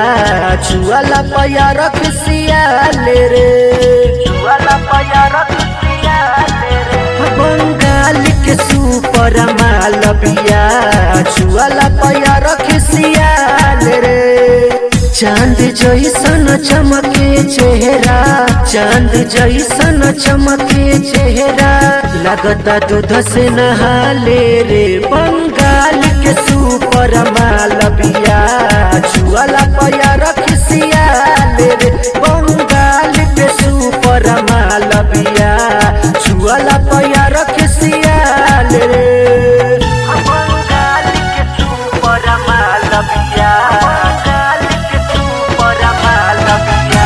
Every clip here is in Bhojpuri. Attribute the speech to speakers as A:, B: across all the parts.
A: छुआला पया रख सियाले रे छुआला पया रख सियाले रे बंगाल के सुपर मालविया छुआला पया रख सियाले रे चांद जैसन चमके चेहरा चांद जैसन चमके चेहरा लगता दूध से नहाले रे बंगाल के सुपर मालविया छुआला पया रख सियाले रे बंगाल के सुपर मालविया छुआला पया रख सियाले रे बंगाल के सुपर मालविया बंगाल के सुपर मालविया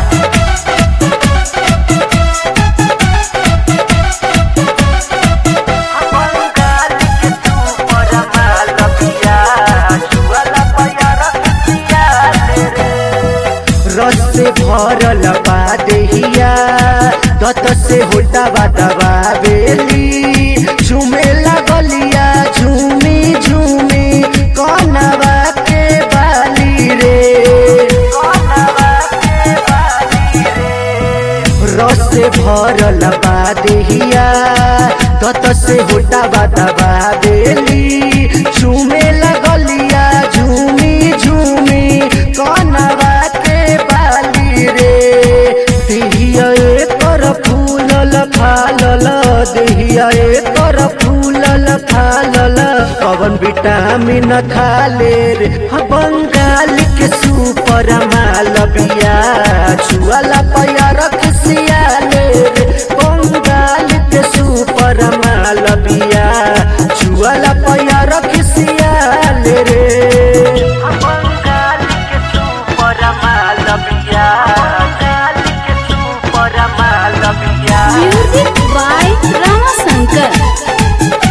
A: बंगाल के सुपर मालविया छुआला पया रख सियाले रे रस से भरल बा देहिया दत से होटा दबा बेली झूमे लगलिया झूमी झूमी कनवा के बाली रे कनवा के बाली रे रस से भरल बा देहिया दत से होटा दबा बेली झूमे लगलिया झूमी झूमी कनवा के बाली रे देहिया एकर फूलल फालल देहिया एकर फूलल फालल पवन विटामिन खाले रे ह बंगाल के सुपर मालविया छुआला पया रख सियाले रे बंगाल के सुपर मालविया छुआला पया रख सियाले रे बंगाल के सुपर मालविया बंगाल के super Malviya
B: music by Ramashankar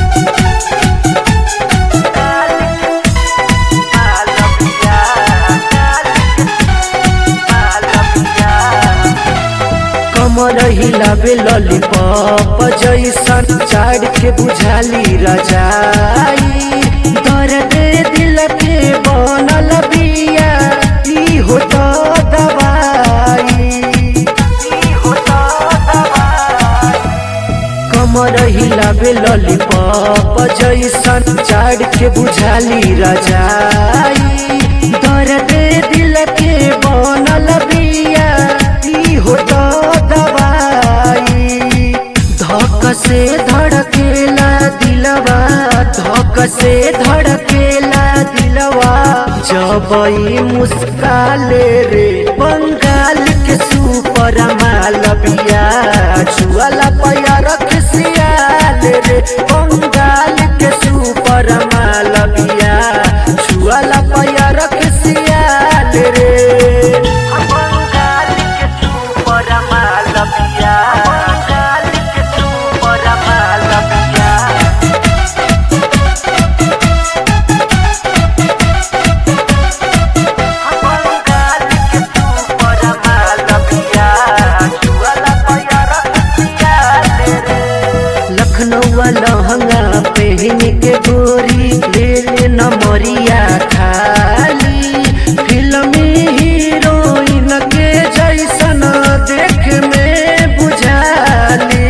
A: कमर हिलाबे लॉलीपॉप जैसन चाड़ के बुझाली रजाई दर्द दिल के बनल बिया ई हो तो दवाई ई हो तो दवाई कमर हिलाबे लॉलीपॉप जैसन चाड़ के बुझाली रजाई दर्द दिल के बनल बिया ई हो तो दवाई धक से धड़केला दिलवा धक से धड़केला दिलवा जब ई मुस्काले रे बंगाल के सुपर मालविया छुआला पया रख सियाले रे बंगाल के सुपर मालविया छुआला पया रख सियाले रे बंगाल के सुपर मालविया बंगाल के सुपर मालविया बंगाल के सुपर मालविया छुआला पया रख सियाले रे लखनऊ लहंगा पहन के गोरी ले ले नमरिया खाली फिल्मी हीरोइन के जैसन देख में बुझाली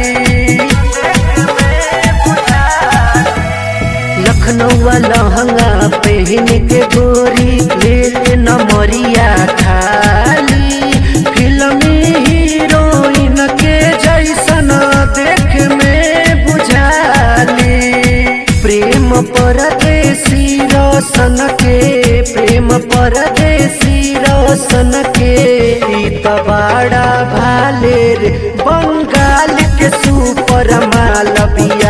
A: लखनऊ लहंगा पहन के गोरी ले ले नमरिया खाली फिल्मी हीरोइन के जैसन देख में बुझाली प्रेम परदेसी रोशन के प्रेम परदेसी रोशन के ई त बड़ा भाले रे बंगाल के सुपर मालविया